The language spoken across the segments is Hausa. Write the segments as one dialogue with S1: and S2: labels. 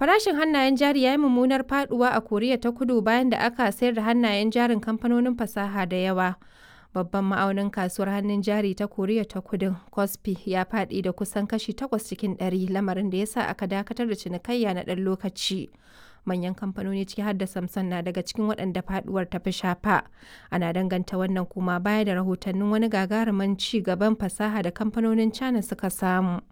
S1: Farashin hannayen jari ya yi mummunar faduwa a Koriya ta Kudu bayan da aka sayar da hannayen jarin kamfanonin fasaha da yawa. Babban ma'aunin kasuwar hannun jari ta Koriya ta Kudun, Kospi, ya faɗi da kusan kashi 8 cikin ɗari, lamarin da ya sa aka dakatar da cinikayya na ɗan lokaci. Manyan kamfanoni ciki har da Samsung na daga cikin waɗanda faduwar ta fi shafa. Ana danganta wannan kuma baya da rahotannin wani gagarumin ci gaban fasaha da kamfanonin China suka samu.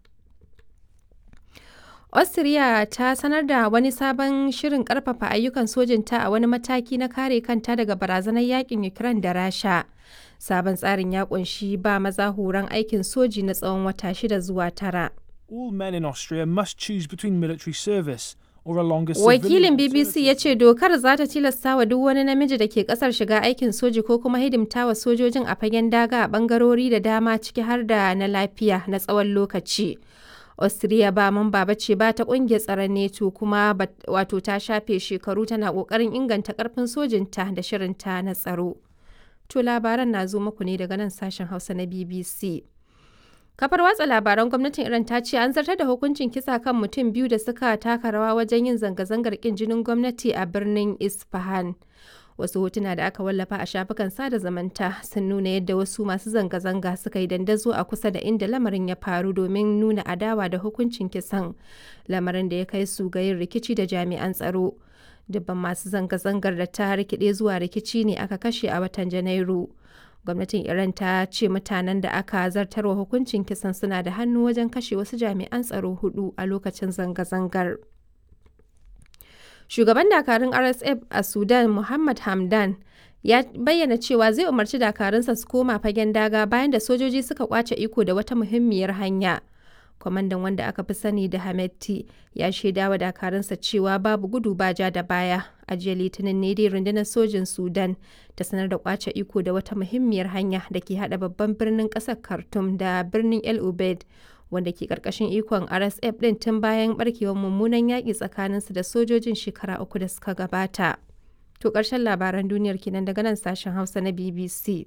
S1: Austria ta sanar da wani sabon shirin karfafa ayyukan sojinta a wani mataki na kare kanta daga barazanar yakin Ukraine da Rasha. Sabon tsarin ya kunshi ba maza horon aikin soji na tsawon wata shida zuwa tara.
S2: All men in Austria must choose between military service or a longer
S1: Wakilin BBC ya ce dokar za ta tilasta wa duk wani namiji da ke kasar shiga aikin soji ko kuma hidimta wa sojojin a fagen daga a bangarori da dama ciki har da na lafiya na tsawon lokaci. Austria ba mamba ba ce ba ta kungiyar tsaron NATO kuma wato ta shafe shekaru tana kokarin inganta karfin sojinta da shirinta na tsaro. To labaran na zo muku ne daga nan sashen Hausa na BBC. Kafar watsa labaran gwamnatin Iran ta ce an zartar da hukuncin kisa kan mutum biyu da suka taka rawa wajen yin zanga-zangar kin jinin gwamnati a birnin Isfahan. Wasu hotuna da aka wallafa a shafukan sada zamanta sun nuna yadda wasu masu zanga-zanga suka yi dandazo a kusa da inda lamarin ya faru domin nuna adawa da hukuncin kisan lamarin da ya kai su ga yin rikici da jami'an tsaro. Dubban masu zanga-zangar da ta rikide zuwa rikici ne aka kashe a watan Janairu. Gwamnatin Iran ta ce mutanen da aka zartarwa hukuncin kisan suna da hannu wajen kashe wasu jami'an tsaro hudu a lokacin zanga-zangar. Shugaban dakarun RSF a Sudan Muhammad Hamdan ya bayyana cewa zai umarci dakarunsa su koma fagen daga bayan da sojoji suka kwace iko da wata muhimmiyar hanya. Kwamandan wanda aka fi sani da Hametti ya shaida wa dakarunsa cewa babu gudu ba ja da baya. A jiya Litinin ne dai rundunar sojin Sudan ta sanar da kwace iko da wata muhimmiyar hanya da ke hada babban birnin kasar Khartoum da birnin El Ubaid wanda ke karkashin ikon RSF din tun bayan barkewar mummunan yaƙi tsakaninsu da sojojin shekara uku da suka gabata. To ƙarshen labaran duniyar kenan daga nan sashen Hausa na BBC.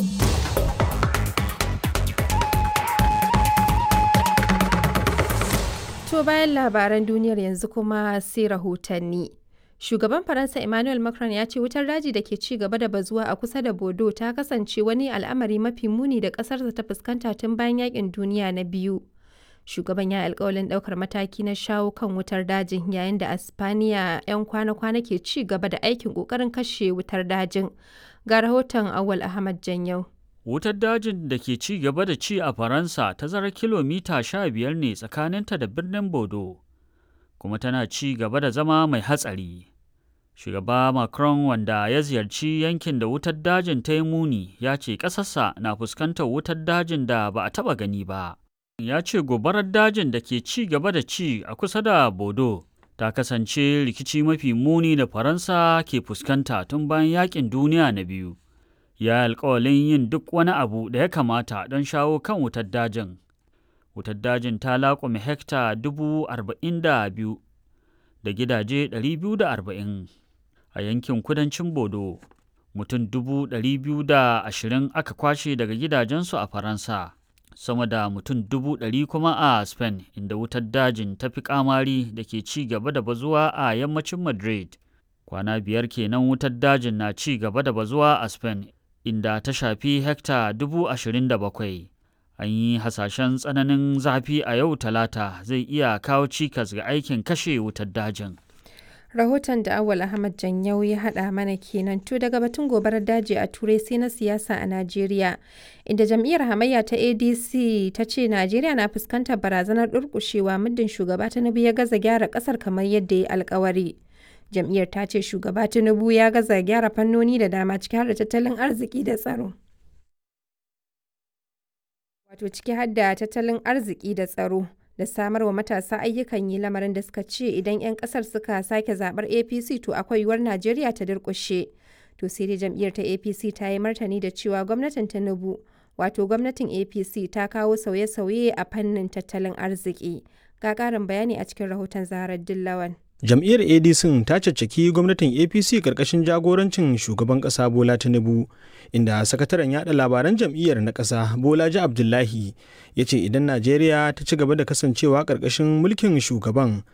S1: To bayan labaran duniyar yanzu kuma sai rahotanni. Shugaban Faransa Emmanuel Macron ya ce wutar daji da ke ci gaba da bazuwa a kusa da Bodo ta kasance wani al'amari mafi muni da ƙasarsa ta fuskanta tun bayan yakin duniya na biyu. Shugaban ya alkawalin ɗaukar mataki na shawo kan wutar dajin yayin da Aspaniya 'yan kwana-kwana ke ci gaba da aikin ƙoƙarin kashe wutar dajin. Ga rahoton Awal Ahmad Janyau.
S3: Wutar dajin da ke ci gaba da ci a Faransa tazarar kilomita sha biyar ne tsakaninta da birnin Bodo, kuma tana ci gaba da zama mai hatsari. Shugaba Macron wanda ya ziyarci yankin da wutar dajin ta yi muni ya ce ƙasarsa na fuskantar wutar dajin da ba a taɓa gani ba. Ya ce gobarar dajin da ke ci gaba da ci a kusa da Bodo ta kasance rikici mafi muni da Faransa ke fuskanta tun bayan yaƙin duniya na biyu. ya alkawalin yin duk wani abu da ya kamata don shawo kan wutar dajin. Wutar dajin ta laƙume hekta dubu arba'in da biyu da gidaje ɗari biyu da arba'in a yankin kudancin Bodo. Mutum dubu ɗari biyu da ashirin aka kwashe daga gidajensu a Faransa. Sama da mutum dubu ɗari kuma a Spain inda wutar dajin ta fi kamari da ke ci gaba da bazuwa a yammacin Madrid. Kwana biyar kenan wutar dajin na ci gaba da bazuwa a Spain inda ta shafi hekta dubu ashirin da bakwai. An yi hasashen tsananin zafi a yau talata zai iya kawo cikas ga aikin kashe wutar dajin.
S1: Rahoton da Awal Ahmad Janyau ya haɗa mana kenan to daga batun gobarar daji a Turai sai na siyasa a Najeriya, inda jam'iyyar hamayya ta ADC ta ce Najeriya na fuskantar barazanar durƙushewa muddin shugaba Tinubu ya gaza gyara ƙasar kamar yadda ya alkawari. jam'iyyar ta ce shugaba tinubu ya gaza gyara fannoni da dama ciki har da tattalin arziki da tsaro wato ciki har da tattalin arziki da tsaro da samar wa matasa ayyukan yi lamarin da suka ce idan 'yan kasar suka sake zabar apc to akwai yiwuwar najeriya ta durkushe to sai dai jam'iyyar ta apc ta yi martani da cewa gwamnatin tinubu wato gwamnatin apc ta kawo sauye-sauye a fannin tattalin arziki ga ƙarin bayani a cikin rahoton zaharar dillawan
S4: jam'iyyar adc ta caccaki gwamnatin apc karkashin jagorancin shugaban kasa bola tinubu inda sakataren yada labaran jam'iyyar na kasa bolaji abdullahi ya ce idan najeriya ta ci gaba da kasancewa karkashin mulkin shugaban